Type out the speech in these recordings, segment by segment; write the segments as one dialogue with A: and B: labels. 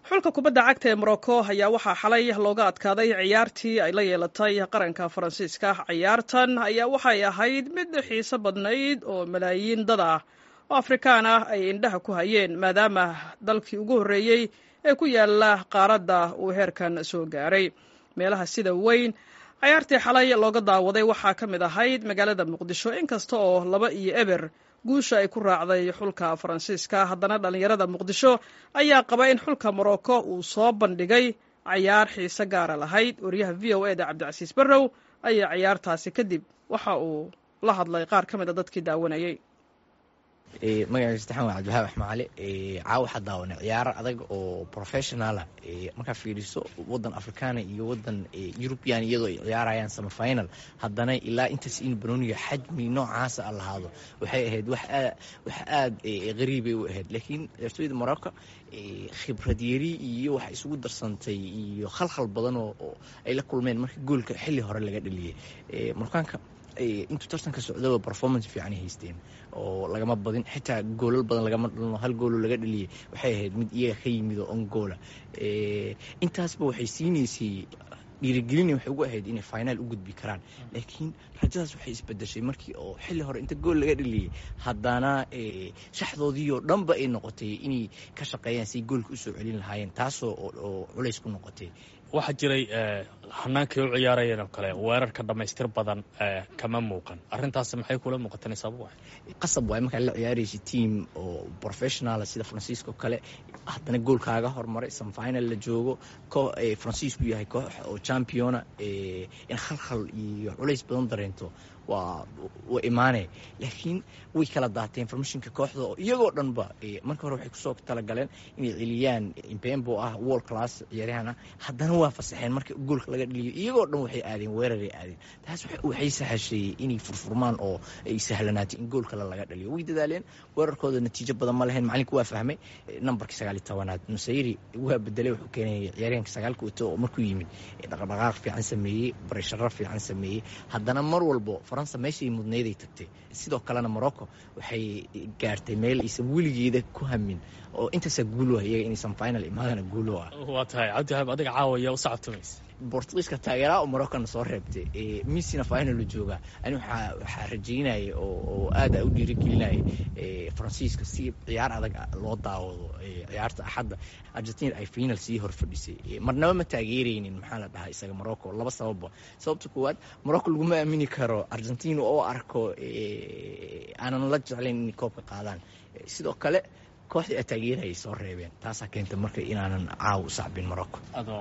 A: xulka kubadda cagta ee morocco ayaa waxaa xalay looga adkaaday ciyaartii ay la yeelatay qaranka faransiiska ciyaartan ayaa waxay ahayd mid xiiso badnayd oo malaayiin dad ah oo afrikaan ah ay indhaha ku hayeen maadaama dalkii ugu horreeyey ee ku yaala qaaradda uu heerkan soo gaaray meelaha sida weyn ciyaartii xalay looga daawaday waxaa ka mid ahayd magaalada muqdisho inkasta oo laba iyo eber guusha ay ku raacday xulka faransiiska haddana dhallinyarada muqdisho ayaa qaba in xulka morocco uu soo bandhigay cayaar xiise gaara lahayd wariyaha v o eda cabdicasiis barrow ayaa ciyaartaasi kadib waxa uu la hadlay qaar ka mid a dadkii daawanayay
B: magaciisa saxan waa cabdiwahaab axmacali caawa waxaa daawanay ciyaaro adag oo professionalah markaa fiiriso wadan afrikaana iyo wadan eurubian iyadoo ay ciyaarayaan sama final haddana ilaa intaas in banooniga xajmi noocaasa a lahaado waxay ahayd wax aad qariibay u ahayd laakiin ciyaartooyda morocco khibrad yari iyo waxa isugu darsantay iyo khalkhal badan oo ay la kulmeen marka goolka xilli hore laga dhaliyay morkaanka intuu tartanka socdaba performance fiican haysteen oo lagama badin xitaa goolal badan lagama dhalno hal goolo laga dhaliyay waxay ahayd mid iyaga ka yimid oo on goola intaasba waxay siinaysay dhiirigelina waxay ugu ahayd inay finaal u gudbi karaan laakiin rajadaas waxay isbedeshay markii oo xilli hore inta gool laga dhaliyay haddana shaxdoodii oo dhanba ay noqotay inay ka shaqeeyaan siay goolka usoo celin lahaayeen taasoo oo culays ku noqotay
C: waxaa jiray hanaankay u ciyaarayeen oo kale weerarka dhammaystir badan kama muuqan arrintaas maxay kula muuqatan sabab waay
B: qasab waay markaa la ciyaaraysa team oo professionala sida faransiiska oo kale haddana goolkaaga hormaray samfinal la joogo faransiisku yahay koox oo championa in khalkhal iyo culays badan dareento waa waa imaanay laakiin way kala daateen formashinka kooxda oo iyagoo dhanba marka hore waxay kusoo talagaleen inay celiyaan impembo ah world class ciyaaryahan ah haddana waa fasaxeen marka goolka laga dhaliyo iyagoo dhan waxay aadeen weeraray aadeen taas waxay sahashay inay furfurmaan oo ay sahlanaatay in gool kale laga dhaliyo way dadaaleen weerarkooda natiijo badan ma lahayn macalinka waa fahmay nambarka sagaaliyo tobanaad nusayri waa bedelay wuxuu keenayay ciyaaryahanka sagaalka wato oo markuu yimid dhaqdhaqaaq fiican sameeyey barasharo fiican sameeyey haddana mar walbo faransa meeshay mudnayday tagtay sidoo kalena morocco waxay gaartay meel aysan weligeeda ku hamin oo intaasaa guulo ah iyaga inaysan final imaadana guulo ah
C: waa tahay cabdiwahaab adiga caawaya u sacabtumaysa
B: bortugiiska taageeraha morocana soo reebtay missina finalu jooga ani waxaa rajaynaya oo aad u dhiirigelinaya faransiiska si ciyaar adag loo daawado ciyaarta axadda argentina ay final sii hor fadhisay marnaba ma taageeraynin maxaa la dhahaa isaga morocco laba sababba sababta koowaad morocco laguma aamini karo argentina oo arko aanan la jeclayn inay koobka qaadaan sidoo kale kooxdii a taageerayay soo reebeen taasaa keenta marka inaanan caaw u sacbin morocco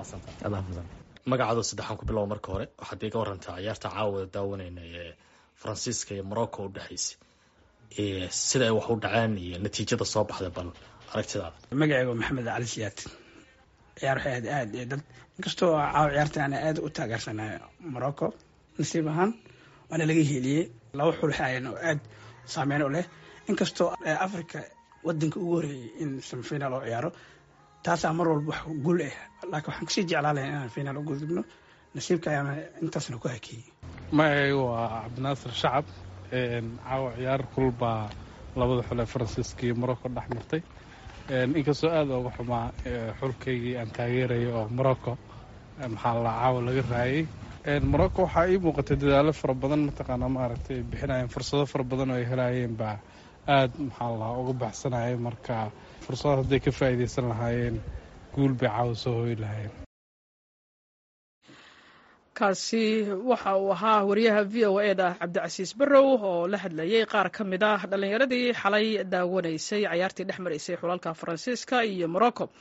C: magacaadoo saddexaan ku bilow marka hore waxaad iga warantaa ciyaarta caawada daawanayna ee faransiiska iyo morocco u dhexaysay sida ay wax u dhaceen iyo natiijada soo baxday bal aragtidaada
D: magacayga maxamed cali siyaad ciyaar waxay ahayd aad dad inkastoo caawa ciyaarta ana aad u taageersanay morocco nasiib ahaan waana laga heliyey laba xul xaayan oo aad saameyn u leh inkastoo africa wadanka ugu horeeyay in semifinal oo ciyaaro taasaa mar walba wax guul ah laakiin waxaan kusii jeclaa lahay inaan finaal u gudubno nasiibka ayaana intaasna ku hakeeyey
E: magacayga waa cabdinaasir shacab caawa ciyaar kulbaa labada xul ee faransiiska iyo morocco dhex martay inkastoo aada uga xumaa xulkaygii aan taageeraya oo morocco maxaa la caawa laga raayay morocco waxaa ii muuqatay dadaalo fara badan mataqaanaa maaragtay ay bixinayeen fursado fara badan oo ay helaayeen baa aada maxaa la uga baxsanayay marka fursadaas hadday ka faa'iidaysan lahaayeen guul bay caawa soo hoyi lahaayeen
A: kaasi waxa uu ahaa wariyaha v o e da cabdicasiis barrow oo la hadlayay qaar ka mid ah dhallinyaradii xalay daawanaysay cayaartii dhex maraysay xulalka faransiiska iyo morocco